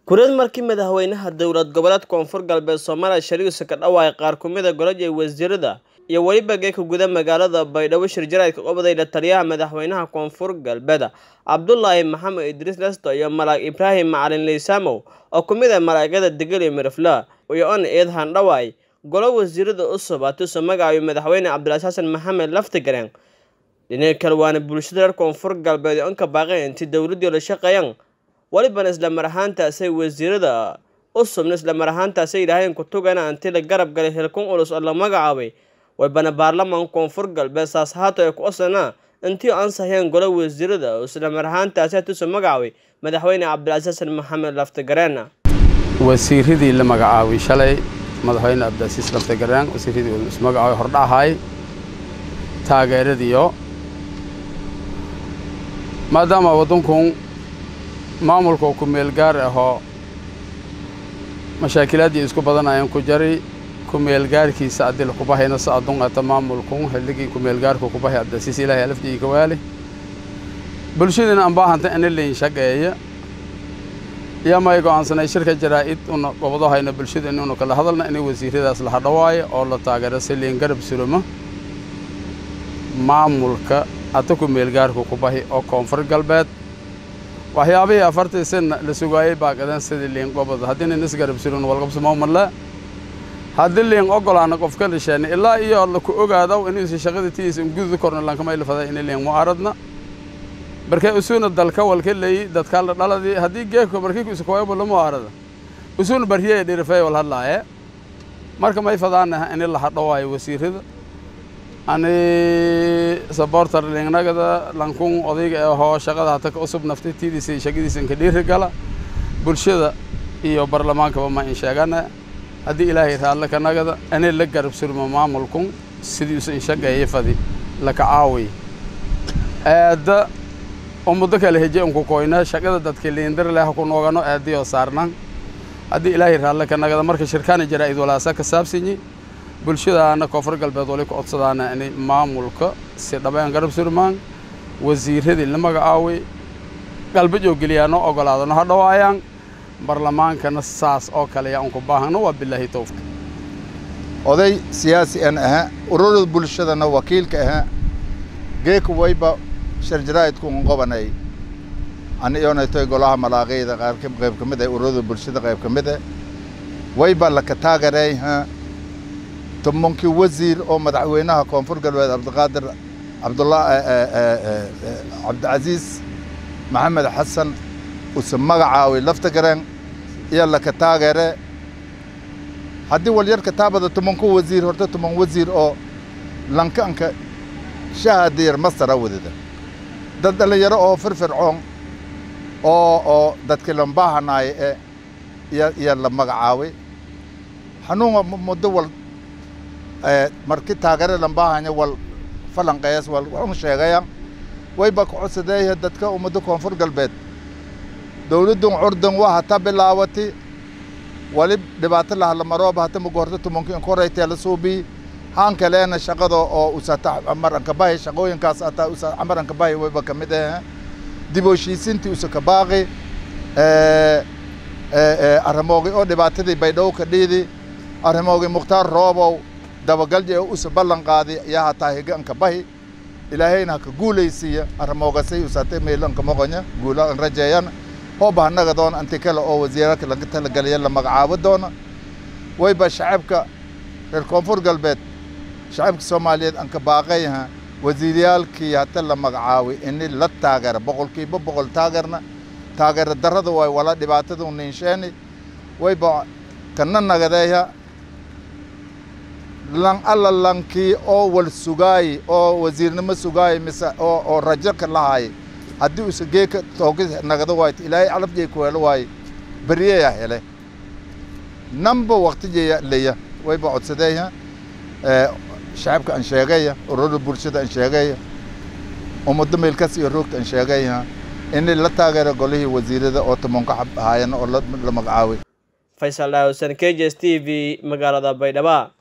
Kurid markii madaxweynaha dowlad goboleedka Koonfur Galbeed Soomaaliya Shariif ka dhawaaqay qaar ka mid ah golaha wasiirada iyo weliba geedka gudaha magaalada Baydhabo shir jaraa'idka qabsaday la taliyaha madaxweynaha Koonfur Galbeed Cabdullaahi Maxamed Idriis Lesto iyo Malaag Ibraahim Macalin Leysamow oo ka mid ah malaa'igada degal iyo Miriflaa iyo on eed handhawaay golo wasiirada cusub atuso magacayo madaxweyne Cabdilaaziz Xasan Maxamed Laftigareen dhinaca kale waana bulshada reer Koonfur Galbeed oo ka baaqeen intii dowladdu la shaqeeyaan walibana isla mar ahaantaasay wasiirada cusubna isla mar ahaantaasay yidhaaheen kutugana intii la garab galay hilkun culus oo la magacaabay waybana baarlamaanka koonfur galbeed saas haato ay ku osanaa intii ansahayeen golo wasiirada oo isla mar ahaantaasi hatuso magacaabay madaxweyne cabdilaaziz xasan maxamed laftigareen wasiiradii la magacaabay shalay madaxweyne cabdilcasiis laftigareen wasiiradii uu ismagacaabay hordhahay taageeradiyo maadaama waddankun maamulka ku meel gaar ahoo mashaakilaadii isku badanayaan ku jari ku meel gaarkiisa adil kubahayna sa adun ata maamulkun xilligii ku meel gaarka kubahay cabdilcasiis ilaahay alafdii ka waali bulshadina aan baahanta ina leyn shaqeeya iyo may go'aansanay shirka jaraa'id una gobadahayna bulshada inuuna kala hadalna inay wasiiradaas la hadhawaayo oo la taageero si liin garab suruma maamulka ata ku meel gaarka kubahi oo koonfur galbeed waxyaabihii afartii sana la sugaayey baaqadeen sidii liin gobod haddii nin isgarab surin walqabsamawmadle haddii liin ogolaana qofka lisheena ilaa iyo laku ogaadaw inuusa shaqada tiisa gududa korna lankamay lafaday ina liin mu'aaradna markay usuuna dalka walka leeyi dadka la dhaladii haddii geeko markii iskuwaybo la mu'aarada usuuna barhiyay dhirifay wal hadlaaye marka may fadaanaha ini la hadhawaayo wasiirada ani sabortar liingnagada lankun odayga ahoo shaqada hata ka usub naftay tiidiisa shaqadiisa inka dhiiri gala bulshada iyo barlamaankaba ma in sheegana haddii ilaahay raalle ka nagada ani la garab surma maamulkun sidiisu in shaqeeya fadi laka caawiy aada oo muddo kale heje unku koyna shaqada dadka liindar leh ku noogano aadiyoo saarnan haddii ilaahay raalle ka nagada marka shirkaana jaraa'id walaasa ka saabsanyi bulshadaana koonfur galbeed wali ku codsadaana inay maamulka si dhabeen garab surmaan wasiiradii la magacaaway galbajoo geliyaano ogolaadano ha dhawaayaan barlamaankana saas oo kale yaa unku baahano waa bilaahi towfiq oday siyaasi an ahaa ururada bulshadana wakiilka ahaa geeka wayba shir jaraa'idku un qobanay ani iyonaytoy golaha malaaqayda qaar qayb ka mid ah ururada bulshada qayb ka mid ah wayba laka taagereeyha tobankii wasiir oo madaxweynaha koonfur galbeed cabdiqaadir cabdullah cabdicasiis maxamed xasan use magacaaway laftagareen iyo laka taageere haddii walyarka taabada tobanku wasiir horta toban wasiir oo lankanka shahadiyar mastara wadada dad dhallinyaro oo firfircoon oo oo dadkii lambaahanaaya ee iyo iyo la magacaaway xanuunga muddo wal marki taageere lambaahanya wal falanqeeyas wal waxun sheegaya wayba ku codsadeeya dadka ummadda koonfur galbeed dowladdun curdan waa hata bilaawati wali dhibaato lahalamarooba hata mugu horta tumanki inkoraytee la suubii haan kaleena shaqada oo usata amaranka bahi shaqooyinkaas ataa usa amaranka bahi wayba ka mid ah dib u heshiisintii usa ka baaqi arrimoogi oo dhibaatadii baydhabo ka dhiidi arrimoogi mukhtaar roobow dabagalji ee usa ballan qaadi yaa hataa higanka bahi ilaahayna haka guulaysiiya arrimoogasay usatay meelanka moqonya guula an rajeeyan hooba hanaga doona anti kale oo wasiirarka laga talagaliya la magacaabo doona wayba shacabka reer koonfur galbeed shacabka soomaaliyeed anka baaqayha wasiiryaalkii hata la magacaabay ini la taageera boqolkiiba boqol taageerna taageera darrada waay wala dhibaatada ninsheeni wayba kana nagadeeya lan alla lankii oo wal sugaayi oo wasiirnimo sugaayi mise oo oo rajo ka lahaay haddii usa geeka toogi nagada waayto ilaahay calafjay ku helo waaye beriyeya hele namba waqtijeya leya wayba codsadeeya shacabka aan sheegaya ururada bulshada aan sheegaya ummadda meelkas iyo roogta aan sheegaya in la taageero golihii wasiirada oo tobanka xab ahaayeen oo la magacaabay faysal dhaawsan k j s t v magaalada baydhaba